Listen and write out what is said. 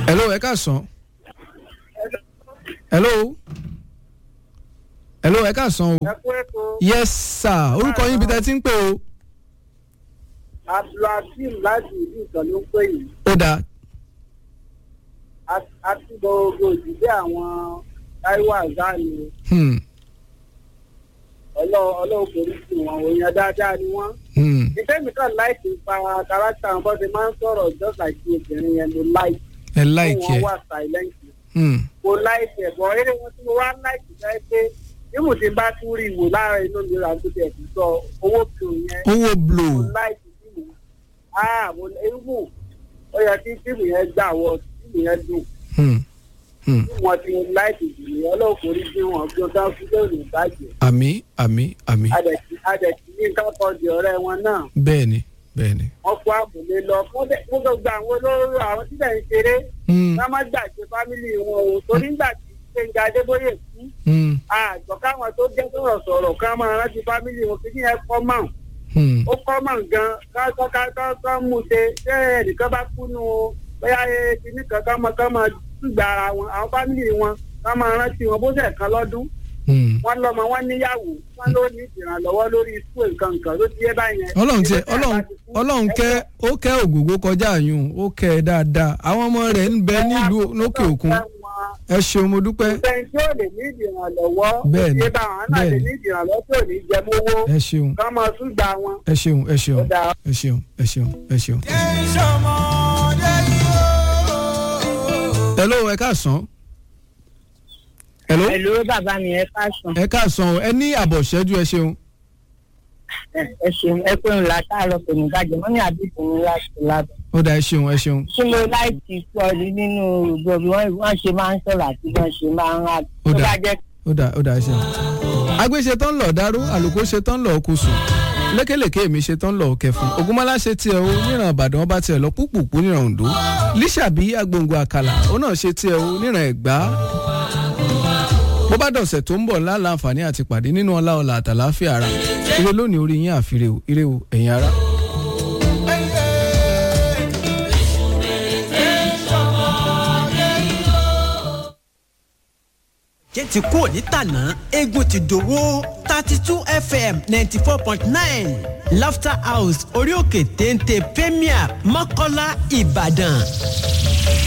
hello ẹ káàsán hello hello ẹ káàsán o ẹ kú ètò yes sir orúkọ yín bí tẹ́ ti ń pè o abdulhakeem láti ìlú ìtàn ló ń pè yìí ó dáa àti gbogbo ìdílé àwọn táíwò àzáàlì hmm, ọlọ́run forí sí wọn òyìn dáadáa ni wọ́n. hmm, ìfẹ́ mi kàn láìsí pa kárátà wọn bọ́ ṣe máa ń sọ̀rọ̀ just like ti obìnrin yẹn ló láìsí. ẹ láìkí ẹ wọn wà silent. hmm, mo láìsí ẹ̀bọ̀ eré wọn tí mo wá láìsí fẹ́ pé bí mo ti bá tún rí ìwò lára inú mi rà tó tẹ̀ sí sọ owó kí o yẹn. owó blow mo láìsí fíìmù ah mo ewu ó yẹ kí fíìmù yẹn gbà wọ fíìmù yẹn dùn hmm, hmm. wọn ti láìsí jùlọ ọlọ́run forí sí wọn bí wọn bá fi lóòrè ìbàjẹ́ àmì àmì àmì adẹ̀tí adẹ̀tí ní nǹkan kan di ọ̀rẹ́ wọn náà bẹ́ẹ̀ ni bẹ́ẹ̀ ni. wọ́n kó àbòlé lọ fún dẹ- fún gbogbo àwọn olóró àwọn tí lẹ́yìn ṣeré Hmm, ká má gbàgbé fámìlì wọn o torí nígbà tí gbẹ̀ngà adébóyè kú hmm, àgbọ̀ káwọn tó jẹ́ sọ̀rọ̀ sọ̀rọ̀ ká máa rántí fámìlì wọn kí ní ẹ kọ́ mọ̀ hmm, ó kọ́ mọ̀ gan ká ká ká ká ká mú ṣe ṣé ẹnìkan bá kú nù bóyá kíní kan ká máa ká máa gbà ara wọn àwọn fámìlì wọn ká máa rántí wọn bó ṣe kan lọ́dún hmm. wọn lọmọ wọn níyàwó wọn ló ní ìrànlọ́wọ́ lórí ikú nǹkan nǹkan ló ti yé báyẹn. ọlọ́run tiẹ̀ ọlọ́run ọlọ́run kẹ́ ó kẹ́ ògògó kọjá àyùn ó kẹ́ ẹ dáadáa àwọn ọmọ rẹ̀ ń bẹ nílùú lókè òkun ẹ ṣeun mo dúpẹ́ ẹni tí ó lè ní ìdìrànlọ́wọ́ Bẹ́ẹ̀ni, ó ti yé báwọn náà lè bẹ́ẹ̀ni. ní ìdìrànlọ́wọ́ tí ò ní jẹ mówó ẹ ṣeun kán máa tún gbà wọn. ẹ ṣeun ẹ ṣeun Ó dáa. ẹ ṣeun ẹ ṣeun ẹ ṣeun. hello ẹ káàsán hello Hello bàbá mi ẹ káàsán ẹ káàsán o ẹ ní àbọ̀ ṣẹ́jú ẹ ṣeun ẹ ṣeun ẹ pé ńlá káàárọ̀ kò ní bàjẹ́ wọ́n ní àbíkú ní láti lábẹ́. ó dá ẹ ṣeun ẹ ṣeun kí ló láìsí sọ ní nínú ìgbò bí wọ́n wọ́n ṣe máa ń sọ̀rọ̀ àti bí wọ́n ṣe máa ń rà Ó tó dáa. bá jẹ́ ó dá ó dá ẹ ṣeun. agbé ṣe tán lọ dárú àlùkò ṣe tán lọ kó sùn lékelèké mi ṣe tán lọ kẹfún ogunmọlá ṣe tiẹ̀ o níran ìbàdàn ọba tiẹ̀ lọ púpùpù níran oǹdó líṣàbí agbóǹgbò àkàlà ó náà ṣe tiẹ̀ o níran ẹ̀gbá bó bá dọ̀sẹ̀ tó ń bọ̀ ńlá láǹfààní àti pàdé nínú ọlá ọlà àtàláfíà ara ire lónìí orí yín àfirè o ire o ẹ̀yin ara. jẹ́ ti kú òní tàná eégún ti dòwó thirty two fm ninety four point nine laughter house orí òkè téńté premier mọ́kọ́lá ìbàdàn